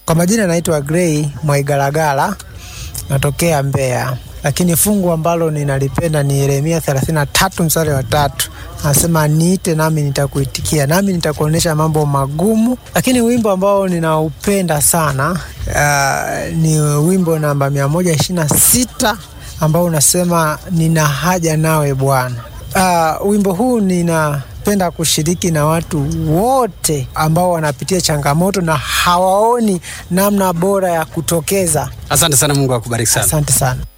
Kwa majina naitwa Grey Mwaigalagala, natokea Mbeya, lakini fungu ambalo ninalipenda ni Yeremia 33 mstari wa tatu anasema niite nami nitakuitikia, nami nitakuonyesha mambo magumu. Lakini wimbo ambao ninaupenda sana uh, ni wimbo namba mia moja ishirini na sita ambao unasema nina haja nawe Bwana. Uh, wimbo huu ninapenda kushiriki na watu wote ambao wanapitia changamoto na hawaoni namna bora ya kutokeza. Asante sana, Mungu akubariki sana. Asante sana.